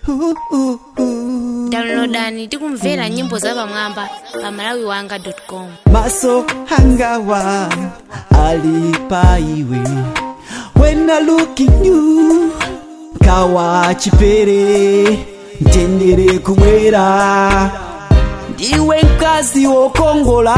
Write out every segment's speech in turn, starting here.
downloadani tikumvera nyimbo zapamwamba pa malawiwanga.com maso hangawa alipa iwe when I look in you kawa chipere ntendere kumwera ndiwe mkazi wokongola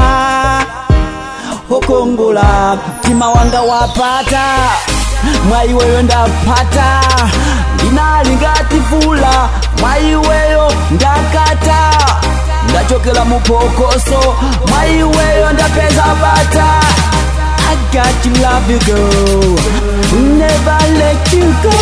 wokongola mtima wanga wapata mwaiweyo ndapata ndinali ngati vula mwaiweyo ndakata ndachokera mupokoso mwaiweyo ndapeza bata I got you, love you, girl. Never let you go.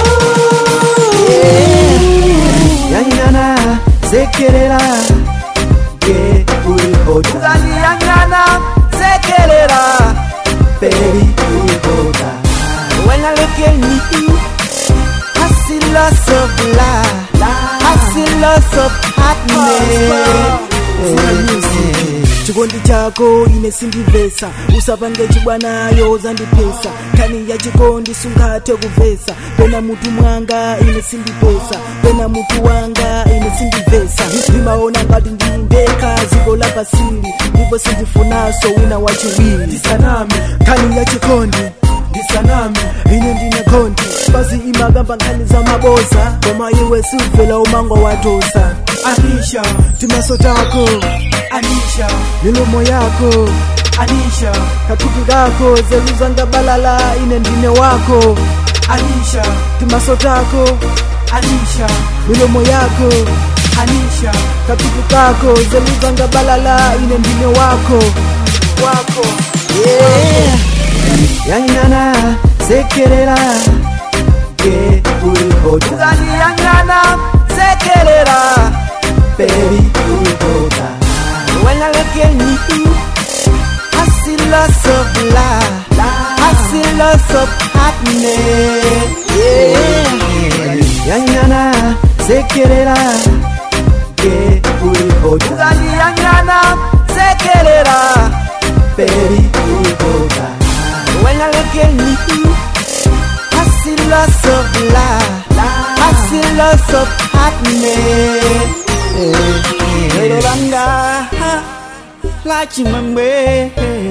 Yeah. Yangana, sekerera, ge ulihoda. Yangana, sekerera, baby ulihoda. When I look at you, I see lots of love. I see lots of happiness. chikondi chako ine sindivesa usapange chibwanayo zandipesa kani ya chikondi sungathe kuvesa pena mutu mwanga ine sindipesa pena mutu wanga ine sindivesa ndimaona ngati ndindeka ziko la pasili ndipo sindifunaso wina wachiwiri ndisaname kani ya chikondi ndisaname ine ndine konti basi imagamba nkhani za maboza koma iwe suvela umango watosa anisha timaso tako anisha milomo yako anisha kathupi kako zeluzanga balala ine ndine wako anisha timaso tako anisha milomo yako anisha kathupi kako zeluzanga balala ine ndine wako wako Yeah. Yangana, sekerera, ge ulihoda. Yangana, sekerera, baby ulihoda. When I look at you, I see lots of love. I see lots of happiness. Yeah. Yangana, sekerera, ge ulihoda. Yangana, sekerera, baby ulihoda. When I look at you, I see lots of love. I see lots of happiness. Lelo langa la chimamwe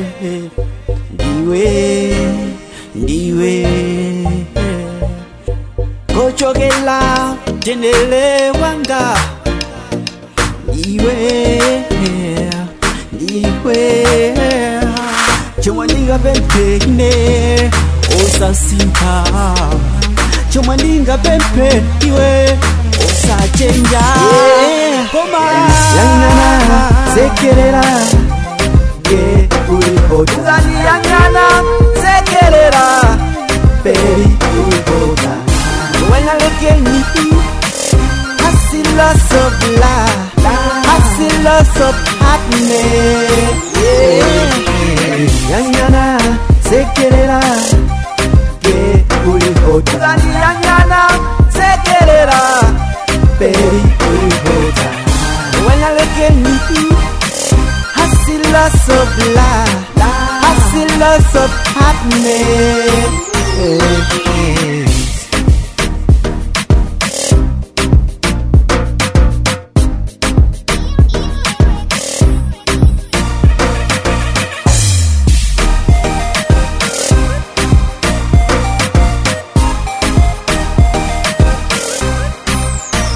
ndiwe ndiwe kochokela tendele wanga ndiwe ndiwe chomwe ndingapempene osasinta chomwe ndingapempe iwe osachenja koma yang'ana sekerera ge ulihoda yang'ana sekerera baby ulihoda when I look at you I see lots of love I see lots of happiness yeah. yang'ana sekerera ge ulihoda yang'ana sekerera baby ulihoda when I look at you I see lots of love I see lots of happiness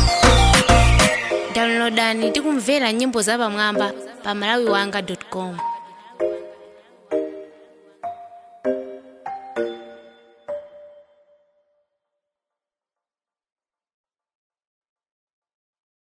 downloadani tikumvera nyimbo zapamwamba pa malawiwanga.com